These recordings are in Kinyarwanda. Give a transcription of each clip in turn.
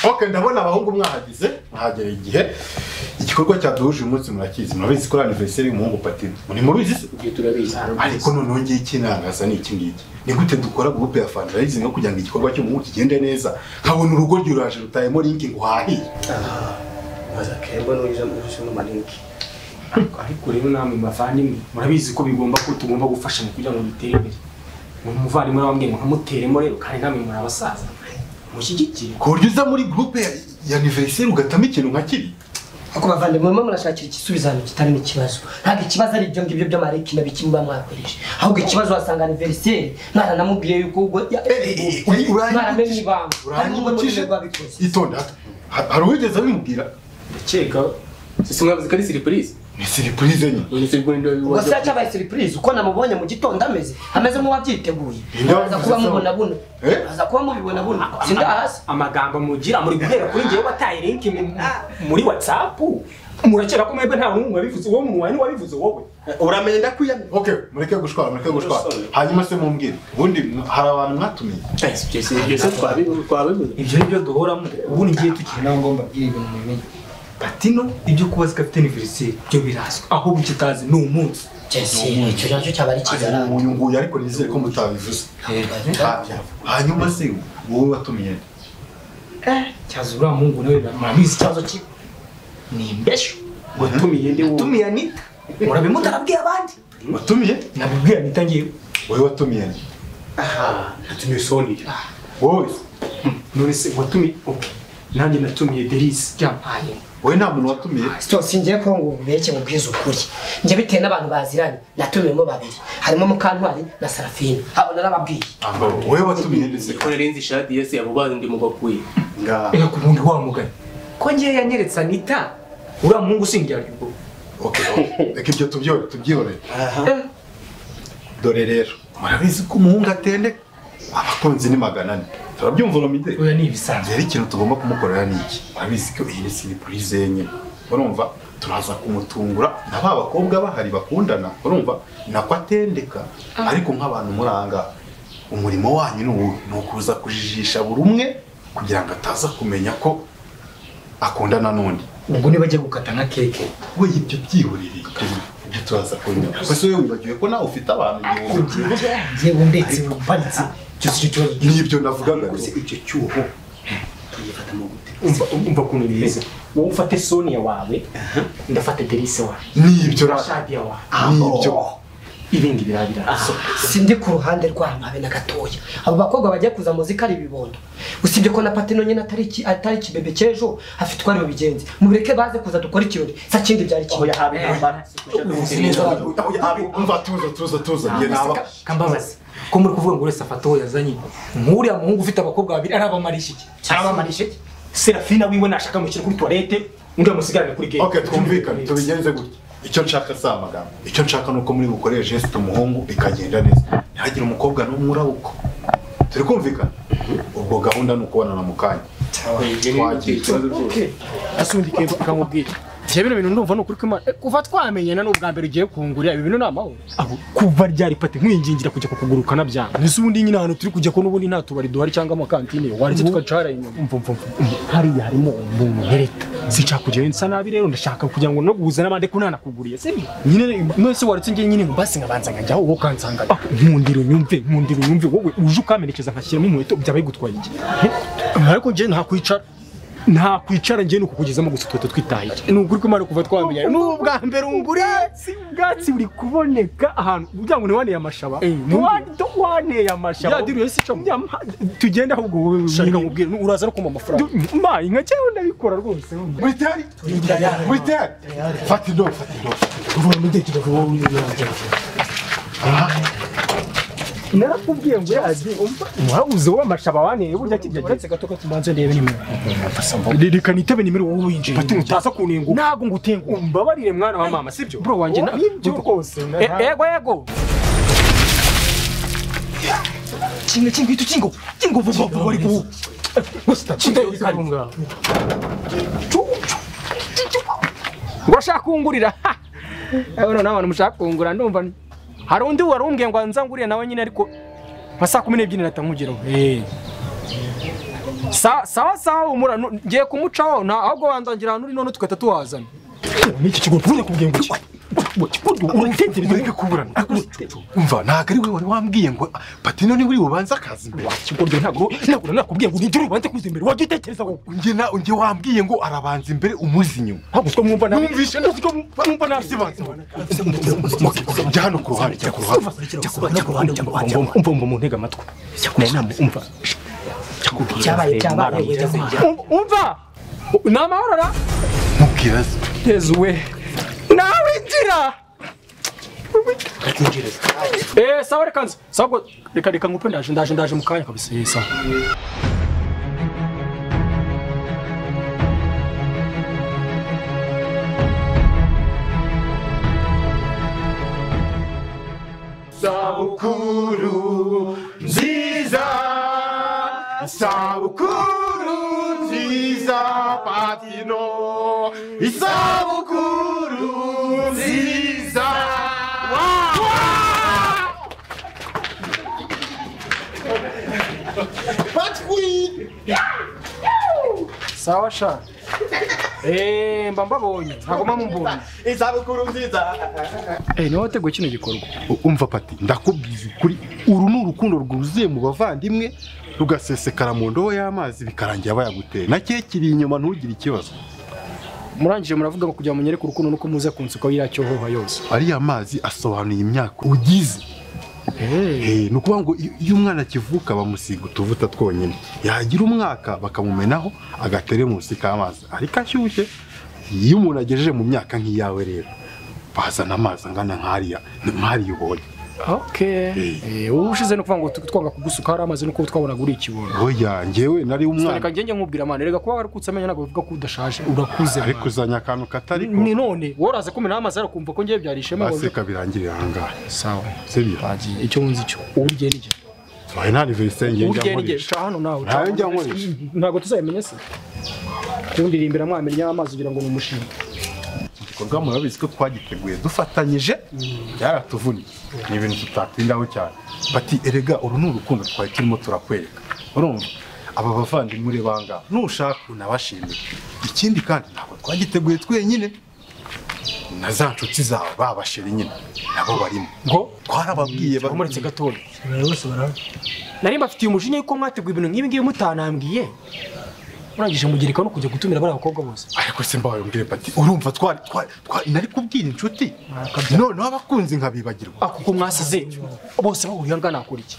oke ndabona abahungu mwahageze mwahagera igihe igikorwa cyaduhuje uyu munsi murakizi murabizi ko ari aniveriseri y'umuhungu patine muri mubizi se ibyo turabizi ariko noneho ngiki ntangaza ni iki ngiki ni gute dukora gurupe ya fandrayizingi kugira ngo igikorwa cy'umuhungu kigende neza nkabona urugo ryuraje rutayemo linki ngo uhahiye maze akemba n'uje mu gushyiramo amalinki ariko ariko rero namwe bavandimwe murabizi ko bigomba ko tugomba gufashanya kugira ngo bitere imbere ni umuvandimwe wababwiye ngo nkamuteremo rero kandi namwe muri abasaza mushyigikire ku buryo uza muri gurupe ya- ya aniveriseri ugatamo ikintu nka kiri Nuko bavandimwe murimo murashakira igisubizo ahantu kitarimo ikibazo ntabwo ikibazo ari ibyo ngibyo by'amareki na biki muba mwakoresha ahubwo ikibazo wasanga aniveriseri mwana namubwiye yuko ubwo mwaramenye ibanga uranyibukije babikoze itonda hato. Ha- hari uwigeze abimubwira ndakeka sisi mwavuze ko ari siripurize ni siripurize nyine ubu ni siripurize ndio ubwo bibazo se cyabaye seripurize uko namubonye mu gitondo ameze ameze nk'uwabyiteguye Ninde aza kuba wabivuze mubona buno Eh? aza kuba mubibona buno sinda hasi amagambo mugira muri guhera kuri njyewe wataye linki mu- muri watsapu murakera ko mwebwe nta n'umwe wabivuze wowe umuntu wanyu wabivuze wowe uramenya ndakwiyamira ok mureke gushwara mureke gushwara Umusore. hanyuma se mumbwire ubundi mwa- hari abantu mwatumiye ibyo si ibyo se twabibu- twabibuze ibyo nibyo duhoramo ubundi ngiye tukiri nawe ngomba mbwira ibintu mubimenye patino ibyo kuba zigafite aniveriseri byo birazwi ahubwo icyo utazi ni umunsi jesi icyo nacyo cyaba ari Ari kizaranga unyunguye ariko nizere ko mutabivuze Ha- hanyuma se wowe watumiye nde? cyaza uriya muhungu nawe murabizi ikibazo cye ni imbesho watumiye ndi wowe watumiye anita murabimutse arabwiye abandi watumiye nabibwiye anita ngewe wowe watumiye nde? aha natumiye sonira wowe se? none se watumiye oke nanjye natumiye derisi byampaye wowe nta muntu watumiye Sitose ngiye ko ngo ububeke mubwize ukuri njye bitewe n'abantu baziranye natumiyemo babiri harimo Mukantwari na Sarafina abo narababwiye Ambo, wowe watumiye ndetse ikora renzi shadi yese abo bandi ndi mu bakuye ngaha reka ku wundi wa mugani ko ngewe yanyeretse anita uriya muhungu usingira aribwo ok reka ibyo tubyore tubyibonere dore rero murabizi ko umuhungu atendeka abakunzi ni magana ane turabyumva urumide oya ni ibisanzwe rero ikintu tugomba kumukorera ni iki murabizi ko iyi ni siripurize yenyine urumva turaza kumutungura na ba bakobwa bahari bakundana urumva nako atendeka ariko nk'abantu muri aha ngaha umurimo wanyu ni uwuhe ni ukuza kujijisha buri umwe kugira ngo ataza kumenya ko akundana n'undi ubwo niba agiye gukata nka keke we ibyo byihurire ibyo turaza kumenya gusa wowe wibagiwe ko nawe ufite abantu igihumbi yewe ndetse umpanitse cyose icyo kibazo n'ibyo navugaga rero icyo cyuho tuyifata mu gute umva umva ukuntu bimeze wowe ufate sonia wawe ndafata derisi wawe n'ibyo ra- shadiya wawe n'ibyo ibindi birabira sindi ku ruhande rwabo habe na gatoya abo bakobwa bajya kuza muzika ari ibibondo usibye ko na patino nyine atari iki- atari ikibebe cy'ejo afite uko ari bubigenze mubireke baze kuza dukore ikirori sa kindi byari kimwe yahawe intambara ubuze neza umva tuza tuza tuza njye naba kambabazi ko muri kuvuga ngo uretse afata uwo yazanye nk'uriya muhungu ufite abakobwa babiri arabamarisha iki arabamarisha iki serafina wiwe nashaka amushyira kuri tuwarete undi amusigarane kuri gate ok twumvikane tubigenze gutya icyo nshaka si amagambo icyo nshaka ni uko muri bukore jesite umuhungu bikagenda neza ntihagire umukobwa n'umwe urabukwa turi kumvikana ubwo gahunda ni ukubonana mu kanya Twagiye. asundike ukamubwira ibyo bino bintu ndumva ni ukuri kw'imana Eh, kuva twamenyana ni ubwa mbere ugiye kungurira ibi bintu ni amahoro abo kuva ryari pate nkwingingira kujya kukugurukana byanga ese ubundi nyine ahantu turi kujya ko n'ubundi nta tubari duhari cyangwa amakantine waretse tugacara inyuma umva umva umva hariya harimo umuntu ntereta sinshaka kujyayo nsa nabi rero ndashaka kugira ngo no guhuza n'abandi ko ntanakuguriye se byo nyine nose waretse ngiye nyine ngo basi nkabanza nkajyaho wowe ukansanga Ah, nkundira unyumve nkundira unyumve wowe uje ukamperekeza nkashyiramo inkweto byaba bigutwaye iki Eh, ariko njye ntakwicara nta kwicara njye ni ukukugezamo gusa utwo twitaye ni ukuri ko imana kuva twamenyana ni ubwa mbere unguriye ubwatsi buri kuboneka ahantu kugira ngo ntiwaneye amashaba Wa- waneye amashaba yadiriye si cyo tugende ahubwo wowe nyine nkubwire uraza no kumpa amafaranga mbaye nka cyewe ndabikora rwose muri teri muri teri fata indobo fata indobo narakubwiye ngo yazi wabuze wowe amashaba waneye burya kijya uretse gato ko tumanze ndebe nimero reka nitebe nimero wowe winjiye bati utaza kunenga ntabwo ngutenguha umbabarire mwana wa mama sibyo bro wanjye na ibyo rwose ego ego kimwe kimwe itu kingo kingo vuba vuba ariko wowe. urashaka kungurira urabona n'abantu mushaka kungura ndumva hari undi wari umbwiye ngo nzangurire nawe nyine ariko nka saa kumi n'ebyiri natangugeraho sawa sawa sawa umura nu- ngiye kumucaho nta ahubwo wandangira ahantu uri none tugahita tuwazana n'iki kigo mvuye kubwira ngo uratekereza ko kuburana umva ntabwo ari we wari wambwiye ngo patino niwe uri bubanze akazi imbere kigoryo ntabwo ntabwo nakubwiye ngo ugire urubanza kuza imbere wajya utekereza wowe njye na njye wambwiye ngo arabanza imbere umuzi inyuma ntabwo uswa mwumva nabi numvise ntabwo mwumva nasibanze jya hano ku ruhande jya ku ruhande jya ku ruhande jya ku ruhande jya ku ruhande umva umva umva mu ntega amatwi nayo nama umva Byabaye byabaye wenda kugira. Um- umva ni amahoro ra mubwira se tezuwe nawe injira Eh, sawa reka nze sawa ubwo reka reka ngupe ndaje ndaje ndaje mu kanya kabisa Eh, sawa sabukuru nziza sabukuru nziza patino isabukuru nziza sawa sha Eh, mba mbabonye ntabwo mba mubonye isabukuru nziza Eh, niwe wateguye kino gikorwa umva pati ndakubwiza ukuri uru ni urukundo rwuzuye mu bavandimwe rugasesekara mu ndobo y'amazi bikarangira bayaguteye na cye kiri inyuma ntugire ikibazo murangije muravuga ngo kugira ngo munyereke urukundo nuko muze kunsukaho iriya cyohoha yose ariya mazi asobanuye imyaka ugize Eh, ni ukuvuga ngo iyo iyo umwana akivuka bamusiga utuvuta twonyine yagira umwaka bakamumenaho agatera munsi k'amazi ariko ashyushye iyo umuntu agejeje mu myaka nk'iyawe rero bazana amazi angana nk'ariya nk'ariya ubonye okay Eh, wowe ushize no kuvuga ngo tu- twanga kugusuka hari amazi nuko twabonaga uri ikibondo oya njyewe nari reka umwana ngenge nkubwira amana rega kuba warukutse amenyo ntabwo bivuga ko udashaje urakuze ariko mwana. uzanye akantu katari ko ni none woraze kumena amazi arakumva ko ngiye byari ishema basi kabirangirira ahangaha sawa sibyo bagiye icyo wunze icyo ubu ugiye n'igihe wabaye nta aniveriseri ubu ngenge ugiye n'igihe nkoresha ca hano nawe Ntayo njya nkoresha. ntabwo tuzabimenya se kundirimbira mwamenya amazi kugira ngo mumushinge igikorwa murabizi ko twagiteguye dufatanyije byaratuvuniye ni ibintu tutatindaho cyane bati erega uru ni urukundo twari turimo turakwereka urumva aba bavandimwe ure banga nushaka unabashimire ikindi kandi ntabwo twagiteguye twenyine na za nshuti zawe babasheri nyine nabo barimo ngo twarababwiye umuretse gatoya bose barahari nari mbafitiye umujinya yuko mwateguye ibintu nk'ibi ngibi mutanambwiye murangije mugereka no kujya gutumira bariya bakobwa bose ariko se mbabayumbwire bati urumva twari twari twari nari kubwira inshuti noneho abakunzi nkabibagirwa ah kuko mwasize bose bahuriye angana nakora iki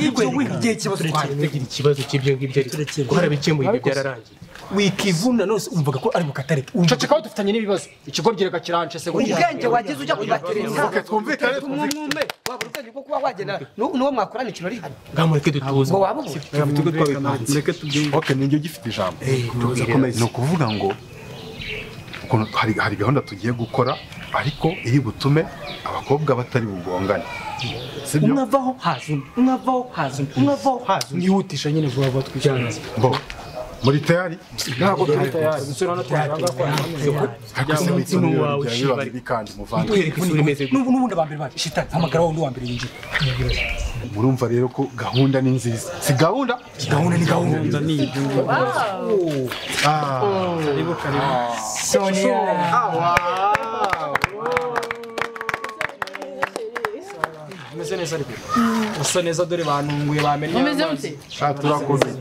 ibyo wigiye ikibazo twagira tugira ikibazo cy'ibyo ngibyo ariko Turekere. twarabikemuye ibyo Ariko se- byararangiye wikivuna nose umvaga ko ari mu katare cacikaho dufitanye n'ibibazo ikigoryi reka kirance se ubwenge wagize ujya kubatereza twumvikane umwumwe wabura ubwenge bwo kuba wagenda n'u- n'uwo mwakorana ikintu ari hano ngamureke dutuze ngo waba ubuze oke ninjye ugifite ijambo ni ukuvuga ngo ukuntu hari, hari gahunda tugiye gukora ariko iri butume abakobwa batari bugongane sibyo mwavaho hazuna mwavaho hazuna mwavaho hazuna mwihutisha nyine vuba vuba twicanze bo muri tayari ntabwo turi tayari gusura hano twarangakorana ariko se umutima mwitonere wawe bya ushibare. bibandi bikandi muvandimwe duhereke isura imeze gutya. n'ubundi ba mbere bacu shitani hamagara wundi wa mbere yinjira murumva rero ko gahunda ni nziza si gahunda gahunda ni gahunda Ah, sonia umeze neza rero usa neza dore bantunguye bamenye Umeze gute? sha turakomeye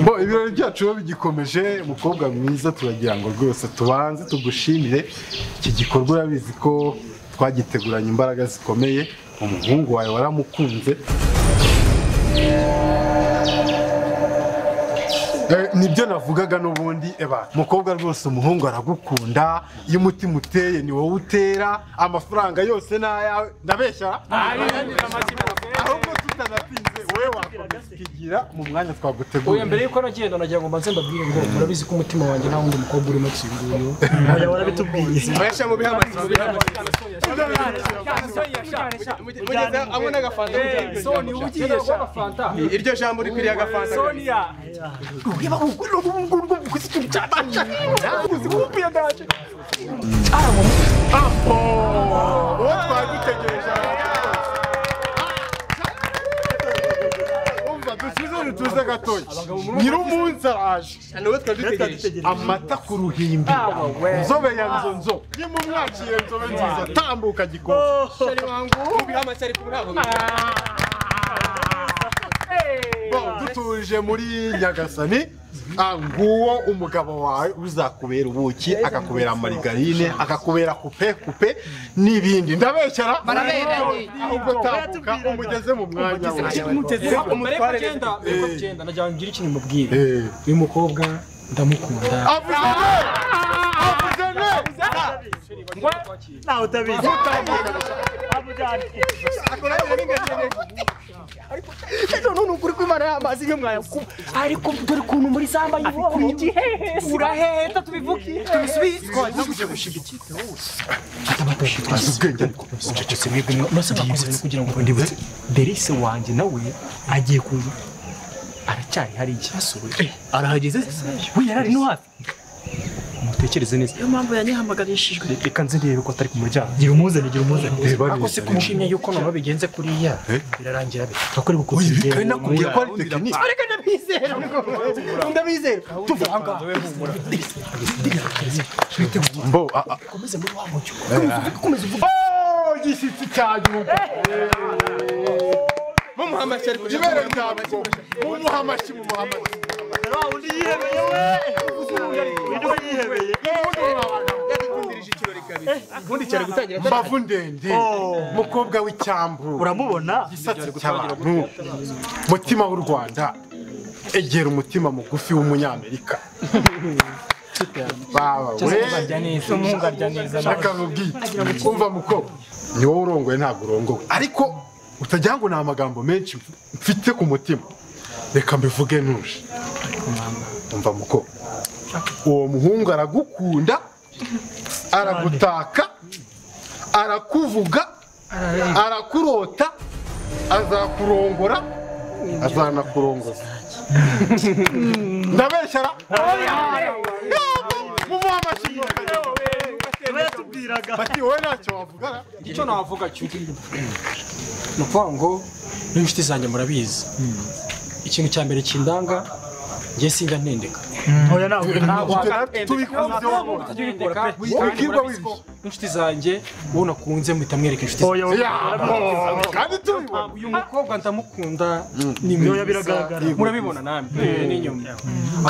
bo ibirori byacu biba bigikomeje mukobwa mwiza turagira ngo rwose tubanze tugushimire iki gikorwa urabizi ko twagiteguranye imbaraga zikomeye umuhungu wawe waramukunze Eh, nibyo navugaga n'ubundi eba mukobwa rwose umuhungu aragukunda iyo umutima uteye ni wowe utera amafaranga yose ni ayawe ndabeshya ahubwo tutanatinze wowe wakomeza ukigira mu mwanya twaguteguriye oya mbere yuko nagenda nagira ngo mbanze mbabwire ngo murabizi ko umutima wanjye nta wundi mukobwa urimo kinguye Abasha mu bihamagaza. soni ugiye fanta Iryo jambo rikwiriye agafanta. sonia Uwo twagutegereje. Umva dusuze rero tuze gatoki nyir'umunsi araje amata ku ruhimbi nzobe ya nzonzo nimumwakire nzobe nziza tambuka gikoma Bo, dutuje muri nyagasani ah, nguwo umugabo wawe uzakubera ubuki akakubera marigarine akakubera kupe kupe n'ibindi ndabeshyara Baraberanye. ahubwo tambuka umugeze mu mwanya we umutware agenda agenda najya ngira ikintu mubwire Eh. uyu mukobwa ndamukunda avuze ne avuze ne ntawe utabizi none ni ukuri kw'imana y'amazi niyo mwayakuba ariko dore ukuntu muri samba yiboho uraheta tubivuge tubisubize azi ubwenge ariko ucecetse mwebwe mwa urasaba kugira ngo kugira ngo ndibutse Derise wanjye nawe agiye kuza aracyari hari ikibazo arahageze we yarari no hafi mutekereze neza niyo mpamvu yanyihamagarishijwe reka nze ndebe ko atari ku muryango gira umuzane gira umuzane Reba ako neza, si reba. kumushimye yuko nabo bigenze kuriya Eh? birarangira bita turakorera uko Oya, tubigenza. kandi nakubwiye ko ari tekinike mbo a- a- ukomeze muri wa mucyo Oh, igishyitsi cya gihugu ibere rya bwo mumuha amashyi mumuha amashyi mbavu ndende mukobwa w'icyambu uramubona igisatsi cy'abantu mutima w'u rwanda egera umutima mugufi w'umunyamerika baba we reka nkubwiye umva mukobwa ni wowe urongoye ntabwo urongowe ariko utagira ngo ni amagambo menshi mfite ku mutima reka mbivuge ntuje umva mukobwa uwo muhungu aragukunda aragutaka arakuvuga arakurota azakurongora azanakurongoza ndabeshyara mumuha amashyi bati wowe ntacyo wavuga ra? icyo navuga cyo ni ukuvuga ngo n'inshuti zanjye murabizi ikintu cya mbere kindanga njye singa ntendeka oya nawe tubikunze wowe wibwirwa wibyo n'inshuti zanjye uwo nakunze muhita mwereka inshuti zanjye oya oya yabo kandi tubibona uyu mukobwa ndamukunda ni Oya, biragaragara. murabibona namwe n'inyuma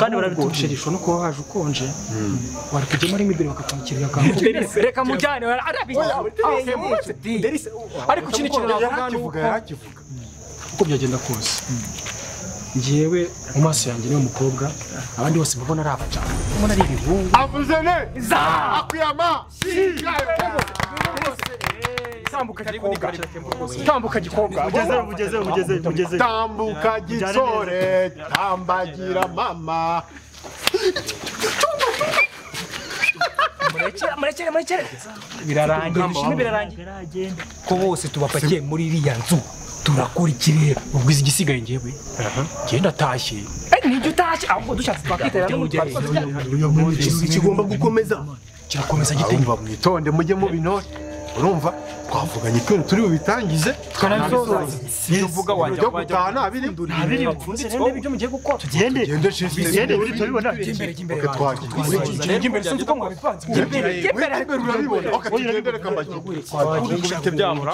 kandi ubwo barabituje sherisho no kuba waje ukonje wari kujyamo arimo imbere bakakwakirira akantu reka mujyane ariko ikindi kintu navuga ni yarakivuga uko yarakivuga uko byagenda kose njyewe mu maso yanjye niwe mukobwa abandi bose mbabona ari abacana mbona ari ibihungu avuze ne akuyama tambuka gikobwa tambuka gikobwa ugezeyo ugezeyo ugezeyo ugezeyo tambuka gitsore tambagira mama murekere murekere birarangira bishime birarangira ko bose tubapakiye muri iriya nzu turakora ikirere ubwo izi igisigaye njyewe njyewe ndatashye nijya utashye ahubwo dushatse twakwitabira n'umutwe kigomba gukomeza kirakomeza gite urumva mwitonde mujye mu binore urumva twavuganye ikintu turi bubitangize tuvuga wajya ibyo gutaha ntabiri abiri ndetse n'ibyo ibyo mugiye gukora tugende tugende shisi tugende buri tubibona oke twagiye tugende imbere sinzi uko mwabipanze urabibona oke tugende reka mbagire byamura